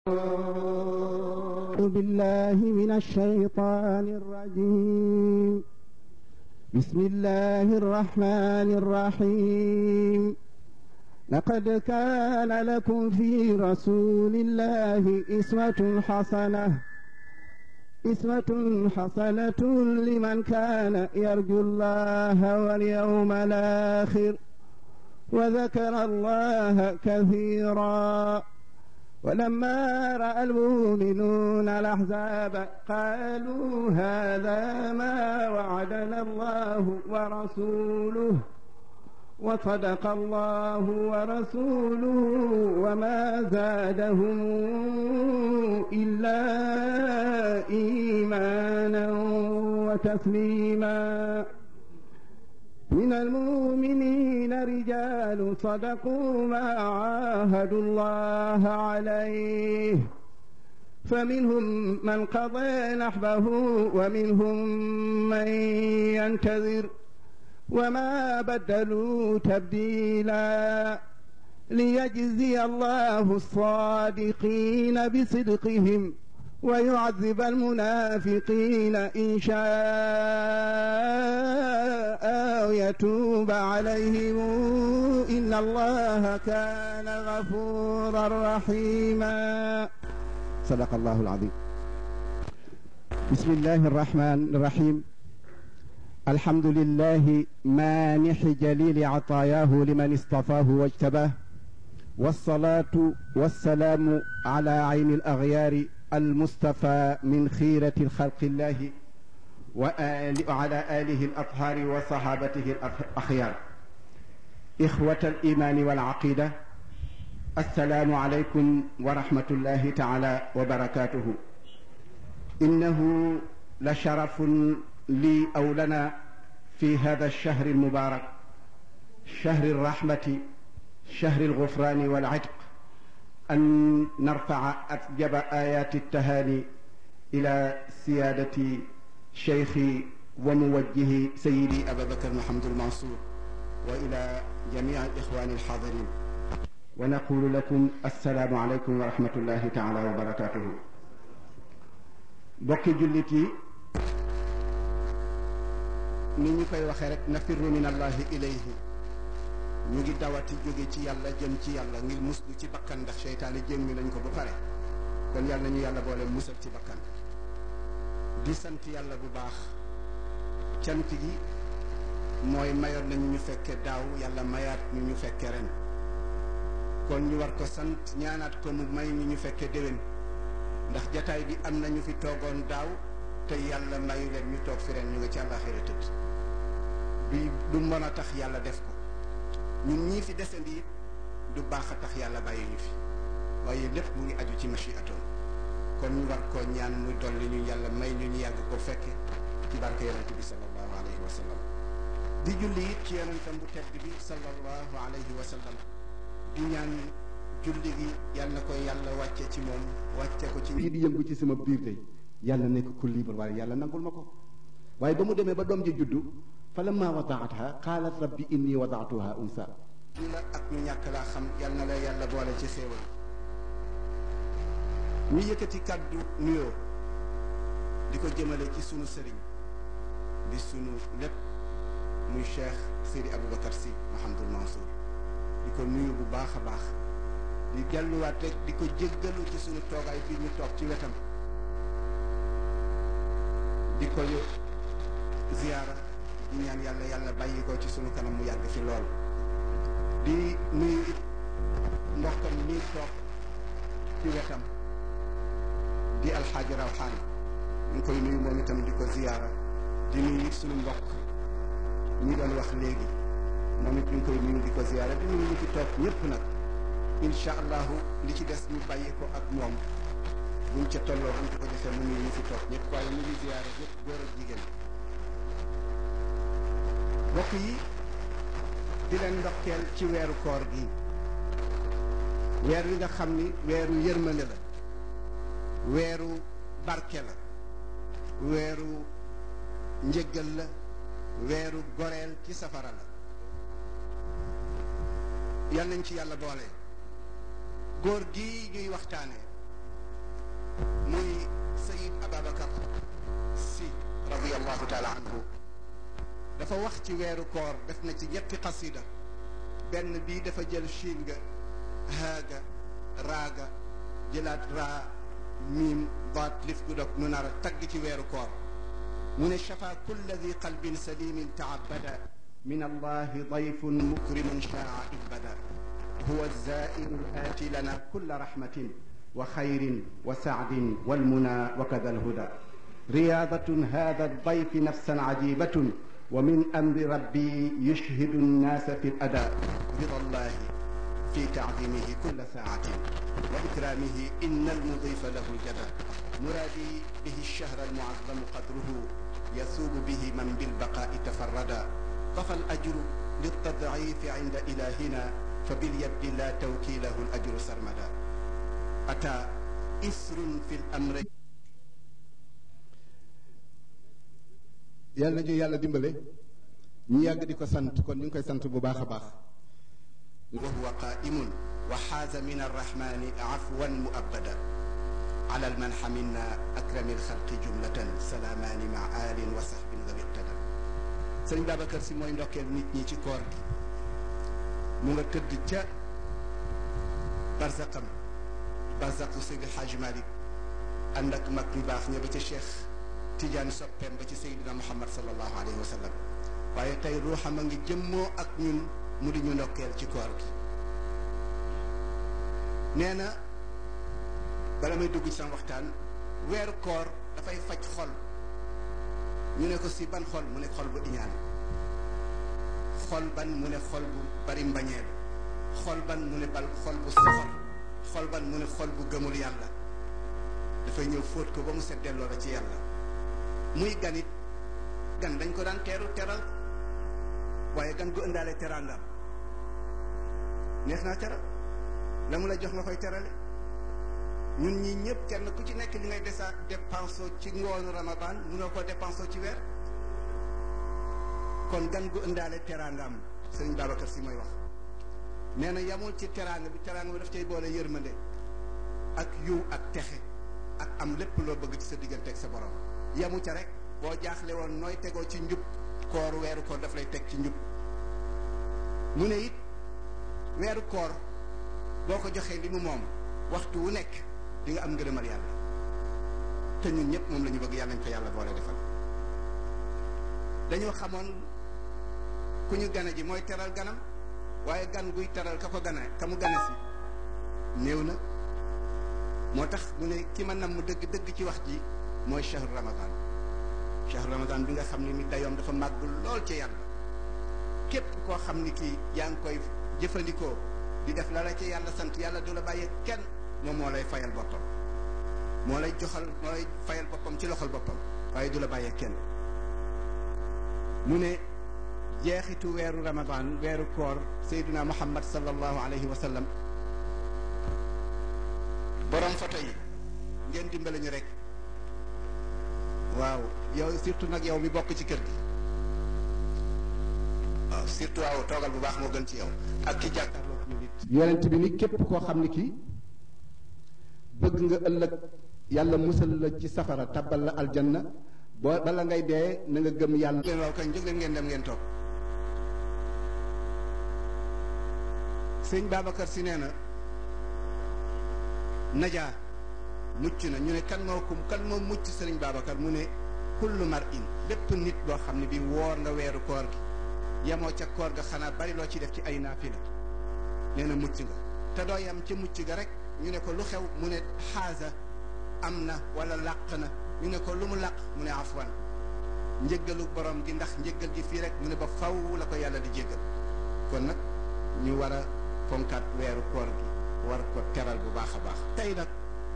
أعوذ بالله من الشيطان الرجيم بسم الله الرحمن الرحيم لقد كان لكم في رسول الله إسوة حسنة إسوة حسنة لمن كان يرجو الله واليوم الآخر وذكر الله كثيرا ولما رأى المؤمنون الأحزاب قالوا هذا ما وعدنا الله ورسوله وصدق الله ورسوله وما زادهم إلا إيمانا وتسليما من المؤمنين رجال صدقوا ما عاهدوا الله عليه فمنهم من قضى نحبه ومنهم من ينتظر وما بدلوا تبديلا ليجزي الله الصادقين بصدقهم ويعذب المنافقين إن شاء أو يتوب عليهم إن الله كان غفورا رحيما صدق الله العظيم بسم الله الرحمن الرحيم الحمد لله مانح جليل عطاياه لمن اصطفاه واجتباه والصلاة والسلام على عين الأغيار المصطفى من خيرة الخلق الله وعلى آله الأطهار وصحابته الأخيار إخوة الإيمان والعقيدة السلام عليكم ورحمة الله تعالى وبركاته إنه لشرف لي أو لنا في هذا الشهر المبارك شهر الرحمة شهر الغفران والعتق أن نرفع أطيب آيات التهاني إلى سيادة شيخي وموجهي سيدي أبا بكر محمد المنصور وإلى جميع الإخوان الحاضرين ونقول لكم السلام عليكم ورحمة الله تعالى وبركاته bokki jullit yi ni ñu koy waxee rek nafirru min allahi ilayhi ñu ngi dawati jóge ci yàlla jëm ci yàlla ngir muslu ci bakkan ndax seytaane jémmi nañ ko ba pare kon yàlla nañu yàlla boole musal ci bakkan di sant yàlla bu baax cant gi mooy mayoon nañu ñu fekke daaw yàlla mayaat ñu ñu fekke ren kon ñu war ko sant ñaanaat ko mu may ñu ñu fekke déwén ndax jataay bi am na ñu fi toogoon daaw te yàlla mayu leen ñu toog fi ren ñu nga ci àllaaxira tëdd bi du mën a tax yàlla def ko ñun ñii fi desandi it du baax a tax yàlla bàyyi ñu fi waaye lépp mu ngi aju ci machiatoon kon ñu war koo ñaan mu dolli ñu yàlla may ñu ñu yàgg ko fekke ci barke yonent bi sallallahu alayhi wa sallam di julli it ci yonentam bu tedd bi sallallahu alayhi wa sallam di ñaan julli gi yàlla na ko yàlla wàcce ci moom wàcce ko ci lii di yëngu ci sama biir tey yàlla nekk ku libre waaye yàlla nangul ma ko waaye ba mu demee ba doom ji juddu fa lamma wadaataha qaalat rabbi inni wadaatuha unsa ñu la ak ñu ñàkk laa xam yal na la yàlla boole ci xéewal ñu yëkkati kàddu nuyoo di ko jëmale ci sunu sëriñ di sunu lépp muy cheikh Seydi Aboubacar Sy Mahamadul Mansour di ko nuyu bu baax a baax di delluwaat rek di ko jéggalu ci sunu toogaay fii ñu toog ci wetam di ko ziyaara di ñaan yàlla yàlla bàyyi ko ci sunu kanam mu yàgg fi lool di nuyu it mbokkam nii toog ci wetam di alxaaji rawxaan ñu ngi koy nuyu moom itam di ko ziyaara di nuyu it sunu mbokk ñi doon wax léegi moom it ñu ngi koy nuyu di ko ziyaara di nuyu ñu fi toog ñëpp nag incha allahu li ci des ñu bàyyi ko ak moom buñ ca tolloo buñ ko defee mu nuyu ñu fi toog ñëpp waaye ñu ngi ziyaara ñëpp góor ak jigéen mbokk yi di leen ndokkeel ci weeru koor gi weer wi nga xam ni weeru yërmande la weeru barke la weeru njëggal la weeru goreel ci safara la yal nañ ci yàlla boole góor gi ñuy waxtaane radiallahu taala anhu dafa wax ci weeru koor def na ci ñetti xasida benn bii dafa jël shiin nga haaga raaga jëlaat raa miim baat lif gu dog nu nar a tagg ci weeru koor mu ne shafa kulla di qalbin salimin taabada min allahi dayfun mukrimun shaa ibada huwa zairu aati lana kulla rahmatin wa xayrin wa saadin walmuna wa kada alhuda riyaadatun hada aldayfi nafsan cajibatun wa min amri rabbi yushhidu annaasa fi lada rida allahi fi taadimihi kulla saatin wa ikramihi inna almudifa lahu ljada muraadi bihi alshahra almuazzamu qadruhu yasuubu bihi man bilbaqaai tafarrada طفى الأجر للتضعيف عند إلهنا فباليد لا توكيله الأجر سرمدا أتى إسر في الأمر yàlla nañu yàlla dimbale ñu yàgg di ko sant kon ñu ngi koy sant bu baax a baax وهو قائم وحاز من الرحمن عفوا مؤبدا على المنح منا أكرم الخلق جملة سلامان مع آل وصحب ذوي اقتدى sëriñ Babacar si mooy ndokkeel nit ñi ci koor gi mu nga tëdd ca barzaqam barzaqu Seydi Hadj Malick ànd ak mag ñu baax ña ba ca Cheikh Tidiane soppeem ba ci Seydina Muhammad sallallahu alayhi wa sallam waaye tey ruuxam a ngi jëmmoo ak ñun mu di ñu ndokkeel ci koor gi nee na bala may dugg ci sama waxtaan weeru koor dafay faj xol ñu ne ko si ban xol mu ne xol bu iñaan xol ban mu ne xol bu bari mbañeel xol ban mu ne bal xol bu soxor xol ban mu ne xol bu gëmul yàlla dafay ñëw fóot ko ba mu set delloo la ci yàlla muy ganit gan dañ ko daan teeru teral waaye gan gu ëndaale teraangam neex naa teral la mu la jox nga koy terale ñun ñi ñëpp kenn ku ci nekk li ngay desa dépensé ci ngoonu ramadan munoo ko dépensé ci weer kon gan gu ëndaale teraangam sëriñ Babacar si mooy wax nee na yamul ci teraanga bi teraanga bi daf cay boole yërmande ak yiw ak texe ak am lépp loo bëgg ci sa diggante ak sa borom yamu ca rek boo jaaxle woon nooy tegoo ci njub koor weeru koor daf lay teg ci njub mu ne it weeru koor boo ko joxee li mu moom waxtu wu nekk di nga am ngërëmal yàlla te ñun ñëpp moom la ñu bëgg yàlla nañ ko yàlla boole defal dañoo xamoon ku ñu gane ji mooy teral ganam waaye gan guy teral ka ko gane ka mu gane si néew na moo tax mu ne ki ma namm dëgg dëgg ci wax ji mooy shahru ramadan shahru ramadan bi nga xam ne ni dayoom dafa màgg lool ci yàlla képp koo xam ni kii yaa ngi koy jëfandikoo di def la la ci yàlla sant yàlla du la bàyyee kenn moom moo lay fayal boppam moo lay joxal moo lay fayal boppam ci loxol boppam waaye du la bàyyee kenn mu ne jeexitu weeru ramadan weeru koor sayduna muhammad sallallahu alayhi wa sallam borom photo yi ngeen dimbale ñu rek waaw yow surtout nag yow mi bokk ci kër gi waaw surtout waaw toogal bu baax moo gën ci yow ak ki jàkkaarloo ñu nit yonent bi ni képp koo xam ni kii bëgg nga ëllëg yàlla musal la ci safara tabal la aljanna boo bala ngay dee na nga gëm yàlla leen waaw kañ jóg leen ngeen dem ngeen toog sëñ Babacar si nee na najaa mucc na ñu ne kan moo ko kan moo mucc sëriñ Babacar mu ne kullu mar in bépp nit boo xam ne bi woor nga weeru koor gi yemoo ca koor ga xanaa bari loo ci def ci ay naafila nee na mucc nga te doo yam ca mucc ga rek ñu ne ko lu xew mu ne xaasa am na wala làq na ñu ne ko lu mu làq mu ne afwan njëggalu borom gi ndax njëggal gi fii rek mu ne ba faw la ko yàlla di jéggal kon nag ñu war a fonkaat weeru koor gi war ko teral bu baax a baax tey nag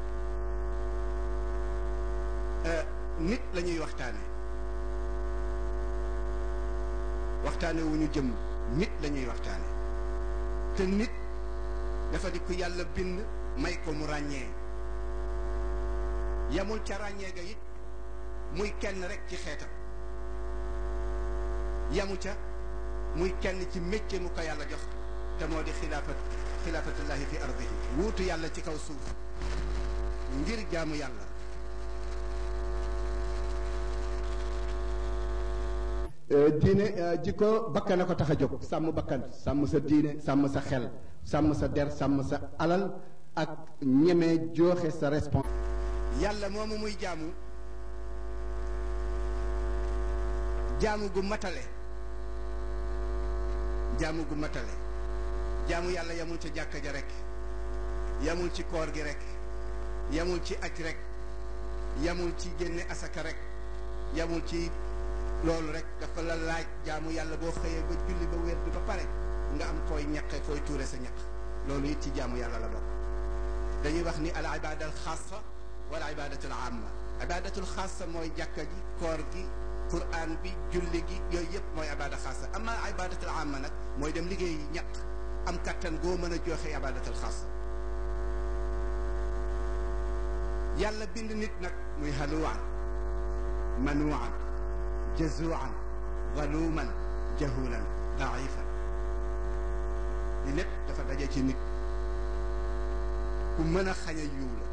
nit la ñuy waxtaane waxtaane wu ñu jëm nit la ñuy waxtaane te nit dafa di ku yàlla bind may ko mu ràññee yamul ca ràññee ga it muy kenn rek ci xeetam yamu ca muy kenn ci métier mu ko yàlla jox te moo di xilaafat xilaafatullahi fi ardihi wuutu yàlla ci kaw suuf ngir jaamu yàlla diine jikko bakkan a ko tax a jóg sàmm bakkan sàmm sa diine sàmm sa xel sàmm sa der sàmm sa alal ak ñeme joxe sa respons yàlla moomu muy jaamu jaamu gu matale jaamu gu matale jaamu yàlla yamul ca jàkka ja rek yamul ci koor gi rek yamul ci aj rek yamul ci génne asaka rek yamul ci loolu rek dafa la laaj jaamu yàlla boo xëyee ba julli ba wér bi ba pare nga am fooy ñaqe fooy tuure sa ñaq loolu it ci jaamu yàlla la bokk dañuy wax ni al ibada al xaasa wala ibadatu al amma ibadatul xaasa mooy jàkka ji koor gi quran bi julli gi yooyu yëpp mooy ibada xaasa amma ibadatul amma nag mooy dem liggéey ñaq am kattan goo mën a joxe ibadatul xaasa yàlla bind nit nag muy haluwaan manuwaan jazuan zaluman jahulan daifan li lépp dafa daje ci nit ku mën a xañ a yiw la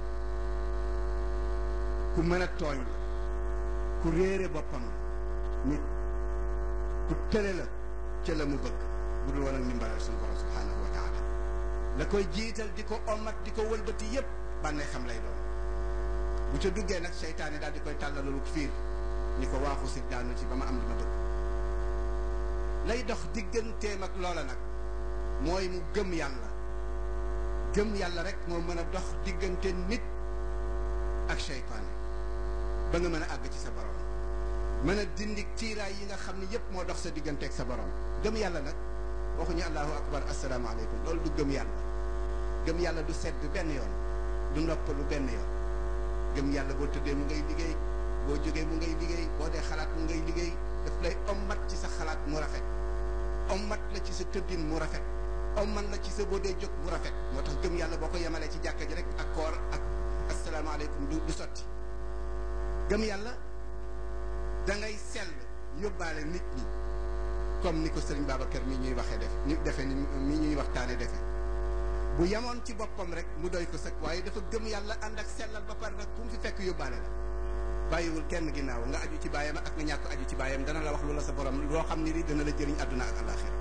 ku mën a tooñ la ku réere boppam la nit ku tële la ca la mu bëgg bu dul woon ak ndimbalal suñu borom subhanahu wa taala la koy jiital di ko omat di ko wëlbati yépp bànnee xam lay doon bu ca duggee nag seytaane daal di koy tàllalalu fiir ni ko waaxu si daanu ci ba ma am li ma bëgg lay dox digganteem ak loola nag mooy mu gëm yàlla gëm yàlla rek moo mën a dox diggante nit ak seytaane ba nga mën a àgg ci sa borom mën a dindi tiiraay yi nga xam ne yépp moo dox sa diggante ak sa borom gëm yàlla nag waxuñu allahu akbar asalaamaaleykum loolu du gëm yàlla gëm yàlla du sedd benn yoon du noppalu benn yoon gëm yàlla boo tëddee mu ngay liggéey boo jógee mu ngay liggéey boo dee xalaat mu ngay liggéey daf lay ommat ci sa xalaat mu rafet ommat la ci sa tëddin mu rafet ommat la ci sa boo dee jóg mu rafet moo tax gëm yàlla boo ko yemalee ci jàkka ji rek ak koor ak asalaamaaleykum du du sotti gëm yàlla da ngay sell yóbbaale nit ñi comme ni ko sëriñ Babacar mi ñuy waxee def ni defe ni mi ñuy waxtaane defe bu yemoon ci boppam rek mu doy ko sëkk waaye dafa gëm yàlla ànd ak sellal ba pare nag ku mu fi fekk yóbbaale la bàyyiwul kenn ginnaaw nga aju ci baayam ak nga ñàkk aju ci baayam dana la wax lu la sa borom loo xam ni li dana la jëriñ àdduna ak àllaaxira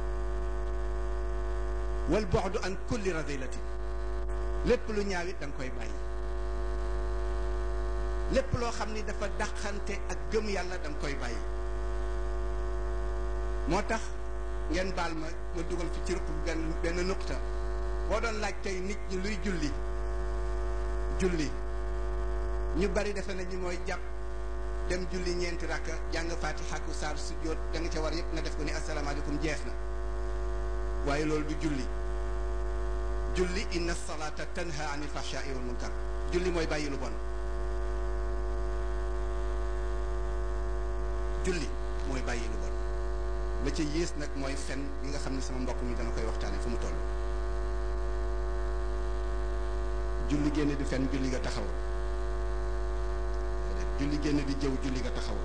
wal bu'du an kulli radilati lépp lu ñaawit da nga koy bàyyi lépp loo xam ni dafa dàqante ak gëm yàlla da nga koy bàyyi moo tax ngeen baal ma ma dugal fi ci ruq benn benn nuqta boo doon laaj tey nit ñi luy julli julli ñu bari defe nañu mooy jàpp dem julli ñeenti rakka jàng fatiha ak saar sujjóot da nga ca war yépp nga def ko ni asalaamaaleykum jeex na waaye loolu du julli julli inna salata tanha anil fahshai wal munkar julli mooy bàyyi lu bon julli mooy bàyyi lu bon la ca yées nag mooy fen bi nga xam ne sama mbokk mi dana koy waxtaane fu mu toll julli génn di fen julli nga taxaw julli génn di jëw julli nga taxaw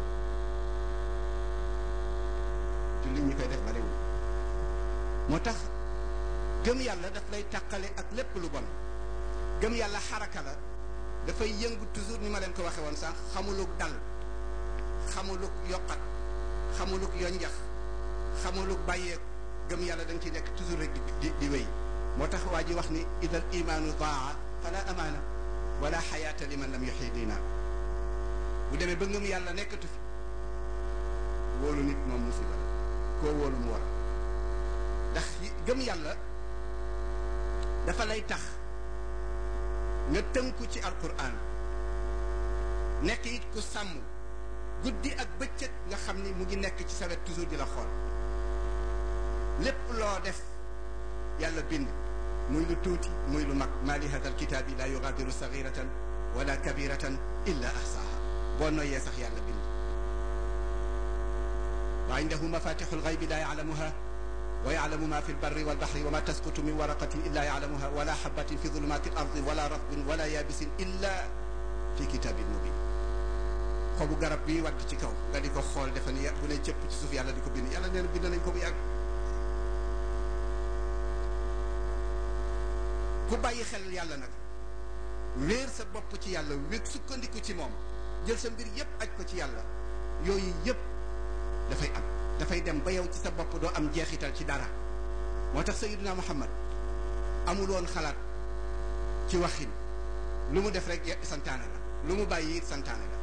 julli ñi koy def bariwul moo tax gëm yàlla daf lay tàqale ak lépp lu bon gëm yàlla xaraka la dafay yëngu toujours ni ma leen ko waxe woon sànq xamuluk dal xamuluk yokkat xamuluk yonjax xamuluk bàyyeeku gëm yàlla da nga ciy nekk toujours rek di di wéy moo tax waa ji wax ni idal imaanu daa fala amaana wala xayaata liman lam yuxyi diina bu demee ba ngëm yàlla nekkatu fi wóolu nit moom musiba la koo wóolu mu war ndax gëm yàlla dafa lay tax nga tënku ci alquran nekk it ku sàmm guddi ak bëccëg nga xam ni mu ngi nekk ci sa wet toujours di la xool lépp loo def yàlla bind muy lu tuuti muy lu mag maa li hada alkitaabi laa yugaadiru sagiratan wala kabiratan illa ahsaaha boo noyyee sax yàlla bind wa indahu mafatixu lgaybi laa yaclamuha wa yaclamu ma fi lbarri walbaxri wa ma tasqutu min waraqatin illa yaclamuha wala xabatin fi zulumaati alardi wala ratbin wala yaabisin illa fi kitaabin mubin xobu garab bi wadd ci kaw nga di ko xool defe ni bu ne cëpp ci suuf yàlla di ko bind yàlla nee na bind nañ ko bu yàgg ku bàyyi xel yàlla nag wéer sa bopp ci yàlla wéeg sukkandiku ci moom jël sa mbir yépp aj ko ci yàlla yooyu yépp dafay am dafay dem ba yow ci sa bopp doo am jeexital ci dara moo tax sayiduna muhammad amul woon xalaat ci waxin lu mu def rek santaane la lu mu bàyyi it santaane la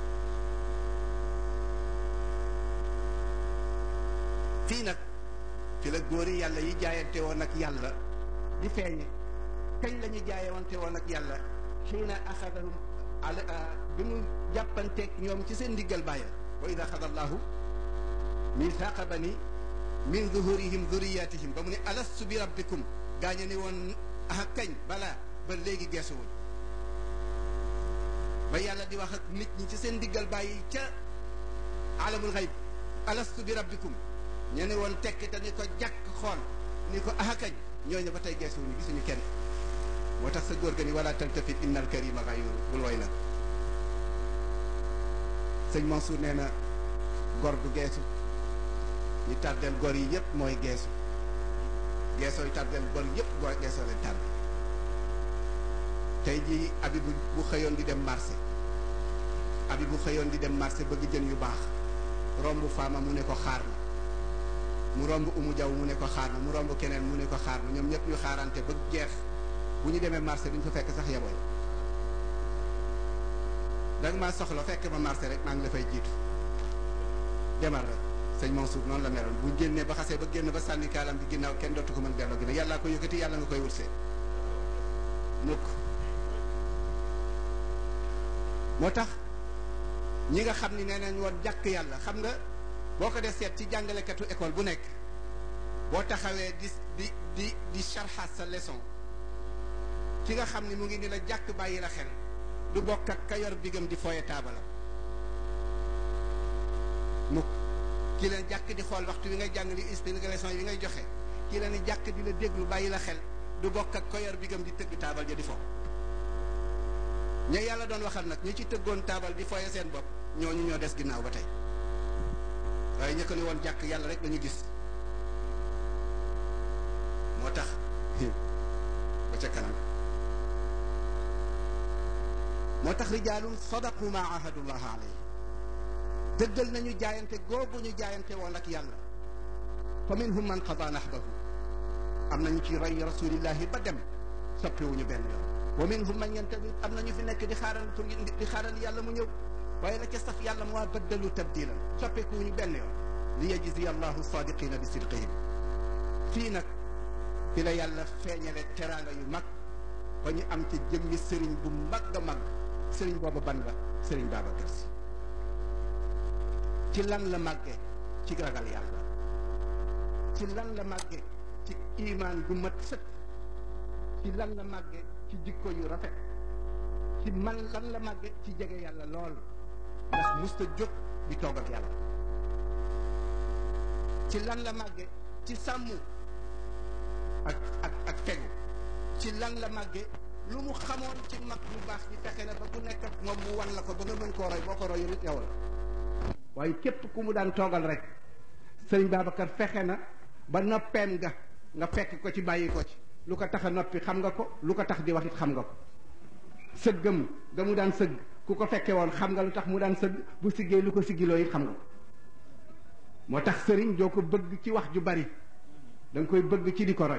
fii nag fi la góori yàlla yi jaayante woon ak yàlla di feeñe kañ la ñu jaayewante woon ak yàlla xiina axadahum ala bi mu jàppanteeg ñoom ci seen ndiggal bàyya wa ida axada allahu mithaqa bani min zuhurihim zuriyatihim ba mu ne alastu bi rabbikum gaañe ni woon ah kañ balaa ba léegi geesuwul ba yàlla di wax ak nit ñi ci seen ndiggal bàyyi ca alamul xayb alastu bi rabbikum ñu ne woon tekki te ni ko jàkk xool ni ko ah kañ ñooñu ba tey geesuwuñu gisuñu kenn moo tax sa góor ga ni wala taltafit inna al karima gayuru bul woy nag sëñ Mansour nee na gor du geesu ñi tàddeel gor yi yëpp mooy geesu geesooy tàddeel gor yëpp gor geesoo leen tàdd tey jii abi bu bu xëyoon di dem marché abi bu xëyoon di dem marché bëgg jën yu baax romb faama mu ne ko xaar ma mu romb umu jaw mu ne ko xaar ma mu romb keneen mu ne ko xaar ma ñoom ñëpp ñu xaarante ba jeex bu ñu demee marché duñ fa fekk sax yaboy danga maa soxla fekk ma marché rek maa ngi la fay jiitu demal rek sëñ Mansour noonu la meroon bu génnee ba xasee ba génn ba sànni kaalam bi ginnaaw kenn dootu ko mën delloo gi ne yàllaa ko yëkkati yàlla nga koy wutsee mukk moo tax ñi nga xam ni nee nañ woon jàkk yàlla xam nga boo ko def seet ci jàngalekatu école bu nekk boo taxawee di di di di charxaat sa leçon ki nga xam ni mu ngi ni la jàkk bàyyi la xel du bokk ak ka yor bigam di fooye taabalam mukk ki leen jàkk di xool waxtu wi ngay jàng li explication yi ngay joxe ki leen jàkk di la déglu bàyyi la xel du bokk ak ka yor bigam di tëgg taabal ja di fo ña yàlla doon waxal nag ñi ci tëggoon taabal di fooye seen bopp ñooñu ñoo des ginnaaw ba tey waaye ña ko ni woon jàkk yàlla rek lañu gis moo tax ba ca kanam moo tax rijaalun sadaqu ma ahadullah alayhi dëggal nañu jaayante googu ñu jaayante woon ak yàlla fa minhum man qada nahbahu am nañu ci roy rasulillahi ba dem soppiwuñu benn yoon wa minhum man yantabi am nañu fi nekk di xaaral pour di xaaral yàlla mu ñëw waaye la ca saf yàlla moo baddalu tabdilan soppikuwuñu benn yoon li yajzi allahu sadiqina bi sidqihim fii nag fi la yàlla feeñale teraanga yu mag ba ñu am ci jëmmi sëriñ bu mag a mag sëriñ boobu ban la sëriñ Babacar Si ci lan la màgge ci ragal yàlla ci lan la màgge ci imaan gu mat sëkk ci lan la màgge ci jikko yu rafet ci man lan la màgge ci jege yàlla lool ndax musta jóg di toog ak yàlla ci lan la màgge ci sàmm ak ak ak fegu ci lan la màgge lu mu xamoon ci mag bu baax ci fexe na ba ku nekk ak moom mu wan la ko ba nga mën koo roy boo ko roy nit yow la waaye képp ku mu daan toogal rek sëriñ Babacar fexe na ba noppeem nga nga fekk ko ci bàyyi ko ci lu ko tax a noppi xam nga ko lu ko tax di wax it xam nga ko sëggam ga mu daan sëgg ku ko fekke woon xam nga lu tax mu daan sëgg bu siggee lu ko siggiloo it xam nga ko moo tax sëriñ doo ko bëgg ci wax ju bari da nga koy bëgg ci di ko roy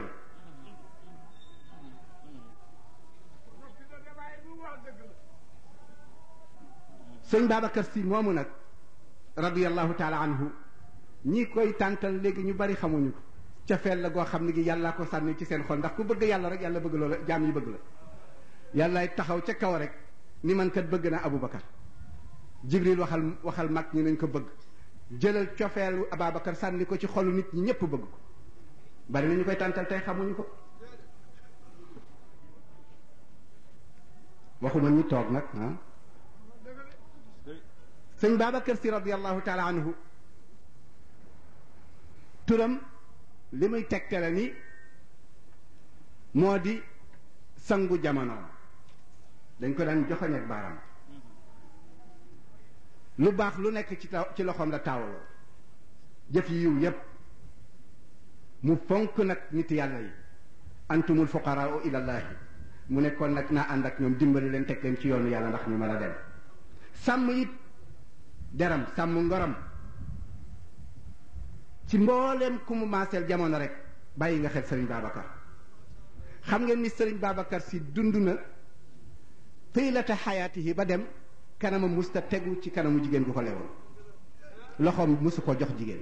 sëñ Babacar si moomu nag radiyallahu taala anhu ñi koy tàntal léegi ñu bari xamuñu ko ca feel la goo xam ne gi yàllaa ko sànni ci seen xol ndax ku bëgg yàlla rek yàlla bëgg loola jaam yi bëgg la yàllaay taxaw ca kaw rek ni man kat bëgg naa Aboubacar Jibril waxal waxal mag ñi nañ ko bëgg jëlal cofeelu Ababacar sànni ko ci xolu nit ñi ñëpp bëgg ko bari na ñu koy tàntal tey xamuñu ko waxuma ñi toog nag ah sëñ Babacar si radiallahu taala anhu turam li muy tegtale ni moo di sangu jamono dañ ko daan joxoñ ak baaram lu baax lu nekk ci taw ci loxoom la taawaloo jëf yi yiw yépp mu fonk nag nit yàlla yi antumul fuqaraau ilallahi mu nekkoon nag naa ànd ak ñoom dimbali leen teg leen ci yoonu yàlla ndax ñu mën a dem sàmm it deram sàmm ngoram ci mbooleem ku mu maaseel jamono rek bàyyi nga xel Serigne Babacar xam ngeen ni Serigne Babacar si dund na tiilata xayaatihi ba dem kanamam musta tegu ci kanamu jigéen gu ko lewoon loxoom musu ko jox jigéen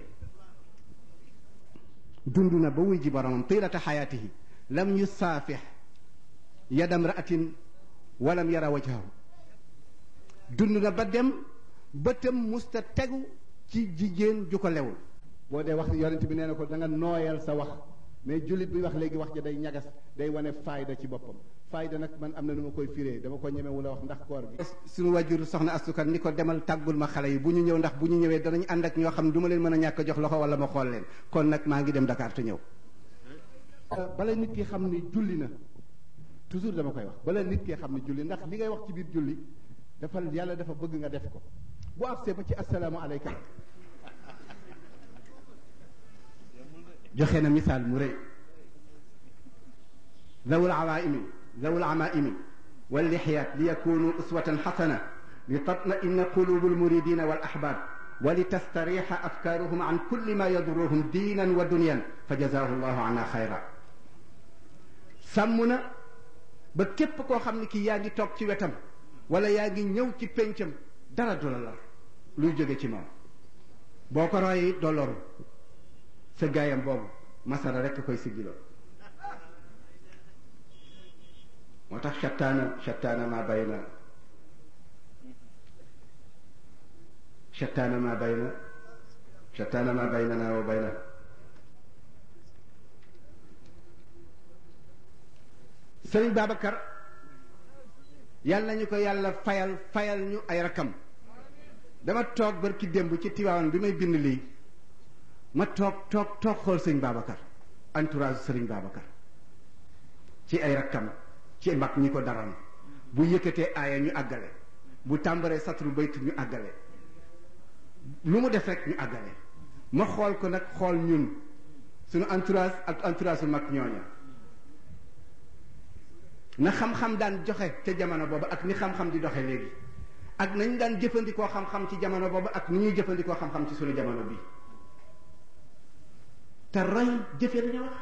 dund na ba wuy ji boromam tiilata xayaatihi lam yusaafix yadam ra'atin walam yara wajhahu dund na ba dem bëtam musta tegu ci jigéen ju ko lewul boo dee wax yonent bi nee na ko da nga nooyal sa wax mais jullit bi wax léegi wax ja day ñagas day wane fayda ci boppam fayda nag man am na nu ma koy firee dama ko ñemewu la wax ndax koor gi suñu wajur soxna astukan ni ko demal tàggul ma xale yi bu ñu ñëw ndax bu ñu ñëwee danañ ànd ak ñoo xam ne du ma leen mën a ñàkk jox loxo wala ma xool leen kon nag maa ngi dem Dakar te ñëw bala nit ki xam ni julli na toujours dama koy wax bala nit ki xam ni julli ndax li ngay wax ci biir julli dafa yàlla dafa bëgg nga def ko bu agsee ba ci assalaamu aleyka joxe na misaal mu rëy zawul awaimi zawul amaimi wallixyaat li yakunu uswatan xasana li tatmaina qulubu almuridina wal ahbab wa li tastarixa afkaaruhum an kulli ma yaduruhum diinan wa dunyan fa jazaahu llahu anna xayra sàmm na ba képp koo xam ne kii yaa ngi toog ci wetam wala yaa ngi ñëw ci péncam dara du la lor luy jóge ci moom boo ko royi doo loru sa gaayam boobu masara rekk koy siggiloo moo tax shattaana shattaana maa bayna shattaana maa bayna shattaana maa baynana wa bayna Sëriñ Babacar yàlla nañu ko yàlla fayal fayal ñu ay rakam dama toog barki démb ci Tiwaawan bi may bind lii ma toog toog toog xool sëñ Babacar entourage sëriñ Babacar ci ay rakkam ci mag ñi ko daram bu yëkkatee aaya ñu àggale bu tàmbaree satru baytu ñu àggale lu mu def rek ñu àggale ma xool ko nag xool ñun suñu entourage ak entourage su mag ñooña na xam-xam daan joxe ca jamono boobu ak ni xam-xam di doxe léegi ak nañ daan jëfandikoo xam-xam ci jamono boobu ak ni ñuy jëfandikoo xam-xam ci suñu jamono bi te roy jëfe lañu wax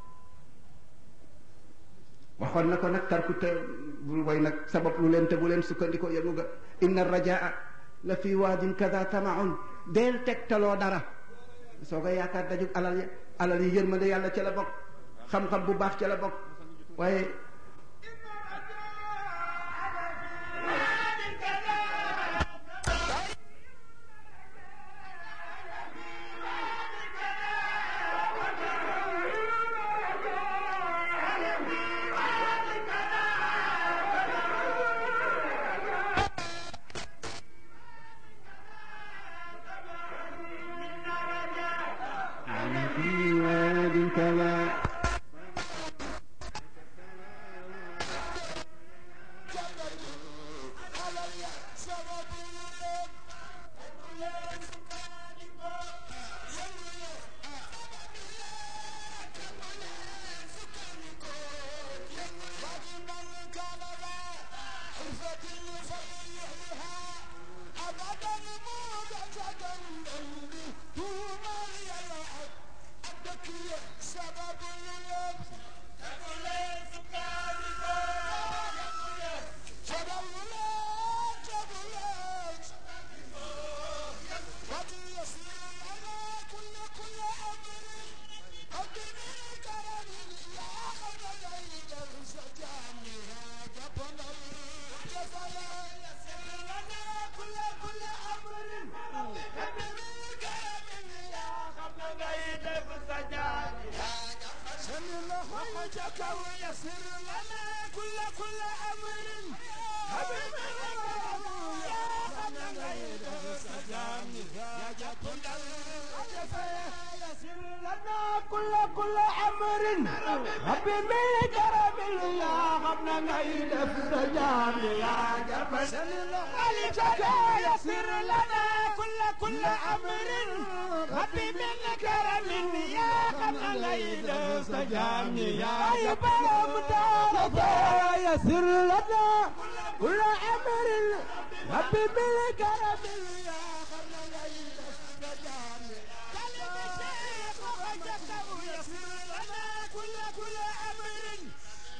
waxoon na ko nag tarku te bul way nag sabab lu leen te bu leen sukkandikoo yëngu ga inna rajaa la fi waadin kada tamaun deel tegtaloo dara soo ko yaakaar dajug alal ya alal yi yërmande yàlla ca la bokk xam-xam bu baax ca la bokk waaye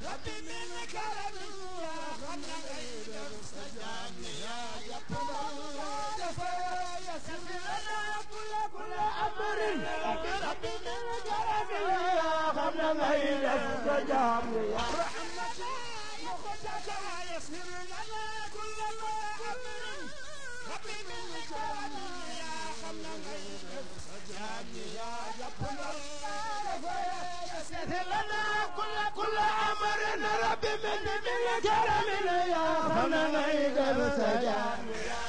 ربي من كرم يا خمد غير سجام يا جبل يسر لنا كل كل أمر ربي من كرم يا خمد غير سجام يا رحمة مخدك يسر لنا كل أمر ربي من كرم يا خمد غير سجام يا جبل يسر لنا كل كل أمر ربي من من كرم يا خمد غير سجام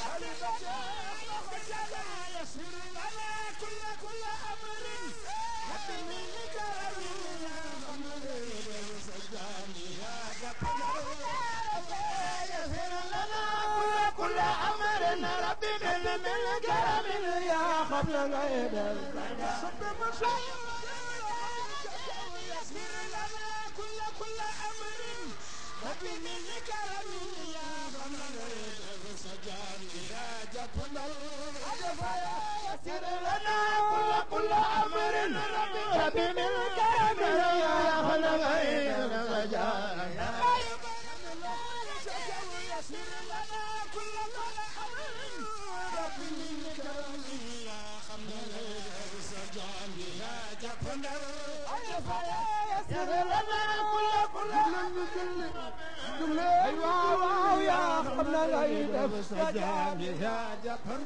يسر لنا كل كل أمر ربي من كرم يا خمد غير سجام يا جبل يسر لنا كل كل أمر ربي من من كرم يا خمد غير سجام يسر لنا كل كل أمر ربي من كرم يا خمد غير سجام يا جبل يسر لنا كل كل أمر ربي من كرم يا خمد غير سجام يسر لنا كل كل أمر ربي من كرم يا خمد غير سجام يا جبل يسر لنا كل كل أيوة واو يا خمد غير سجام يا جبل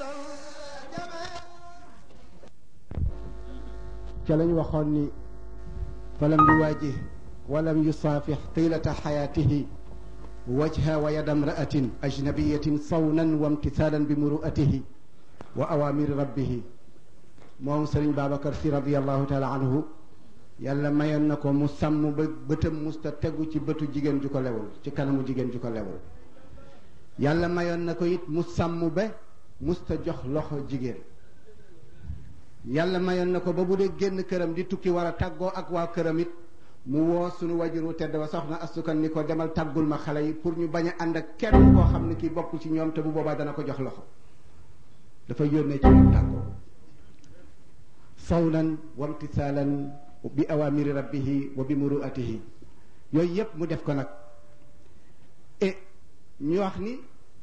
ca lañ waxoon ni falam yuwaajih walam yusaafix tiilata xayaatihi wajha wa yada mraatin ajnabiyatin sawnan wa imtisaalan bi muruatihi wa awaamiri rabbihi moom sëriñ Babacar si radiallahu taala anhu yàlla mayoon na ko mu sàmm ba bëtam musta tegu ci bëtu jigéen ju ko lewul ci kanamu jigéen ju ko lewul yàlla mayoon na ko it mu sàmm ba musta jox loxo jigéen yàlla mayoon na ko ba bu dee génn këram di tukki war a tàggoo ak waa këram it mu woo sunu wajuru tedd ba soxna astukan ni ko demal tàggul ma xale yi pour ñu bañ a ànd ak kenn koo xam ne kii bokkul ci ñoom te bu boobaa dana ko jox loxo dafa yónnee ci moom tàggoo sawnan wa imtisaalan bi awamiri rabbihi wa bi muruatihi yooyu yépp mu def ko nag e ñu wax ni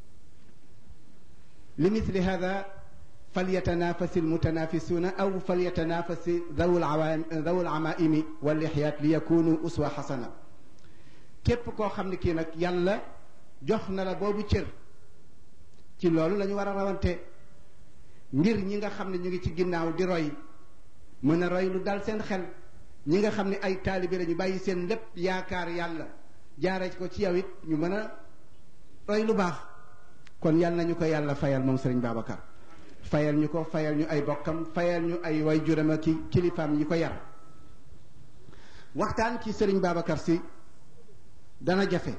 li misli hada فليتنافس المتنافسون أو فليتنافس ذوو العوام ذوو العمائم واللحيات ليكونوا أسوة حسنة képp koo xam ne kii nag yàlla jox na la boobu cër ci loolu la ñu war a rawante ngir ñi nga xam ne ñu ngi ci ginnaaw di roy mën a roy lu dal seen xel ñi nga xam ne ay taalibe la ñu bàyyi seen lépp yaakaar yàlla jaare ko ci yow it ñu mën a roy lu baax kon yàlla nañu ko yàlla fayal moom Sëriñ Babacar fayal ñu ko fayal ñu ay bokkam fayal ñu ay way juram ak kilifaam yi ko yar waxtaan ci sëriñ Babacar si dana jafe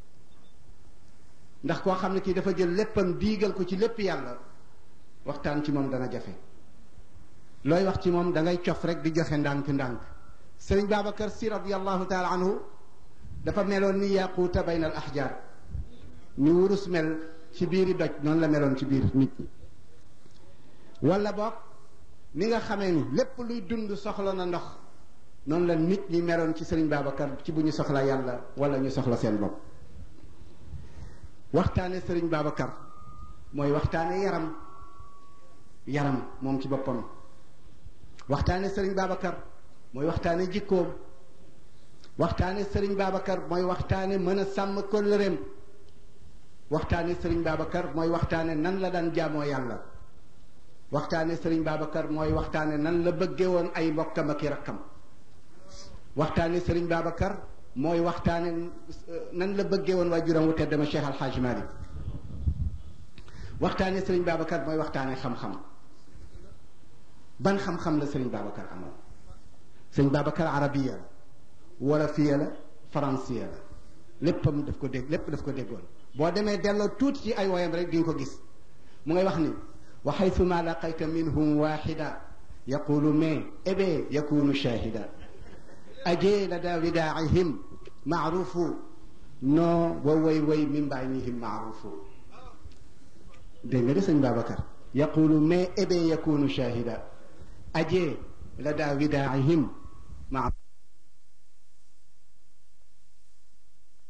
ndax koo xam ne kii dafa jël léppam diigal ko ci lépp yàlla waxtaan ci moom dana jafe looy wax ci moom da ngay cof rek di joxe ndànk-ndànk sëriñ Babacar si radiallahu taala anhu dafa meloon ni yaquuta bayna al ahjar ni wurus mel ci biiri doj noonu la meloon ci biir nit ñi wala boog ni nga xamee ni lépp luy dund soxla na ndox noonu la nit ñi meloon ci sëriñ Babacar ci bu ñu soxla yàlla wala ñu soxla seen bopp waxtaane sëriñ Babacar mooy waxtaane yaram yaram moom ci boppam waxtaane sëriñ Babacar mooy waxtaane jikkoom waxtaane sëriñ Babacar mooy waxtaane mën a sàmm kóllëreem waxtaane sëriñ Babacar mooy waxtaane nan la daan jaamoo yàlla waxtaane sëriñ Babacar mooy waxtaane nan la bëggee woon ay mbokkam ak i rakkam waxtaane sëriñ Babacar mooy waxtaane nan la bëggee woon waajuram wu tedd ma Cheikh Al Hadj Malick waxtaane sëriñ Babacar mooy waxtaane xam-xam ban xam-xam la sëriñ Babacar amoon sëriñ Babacar arabiya la wolofiya la faransiya la léppam daf ko dégg lépp daf ko déggoon boo demee delloo tuuti ci ay woyam rek di nga ko gis mu ngay wax ni wa xaytuma laqayta minhum waxida yaqulu mais ebe yakunu shahida aje lada widaacihim maarufu no wa way way min baynihim maarufu dégg nga de sëñ Babacar yaqulu mais ebe yakunu shahida aje lada widaacihim maarufu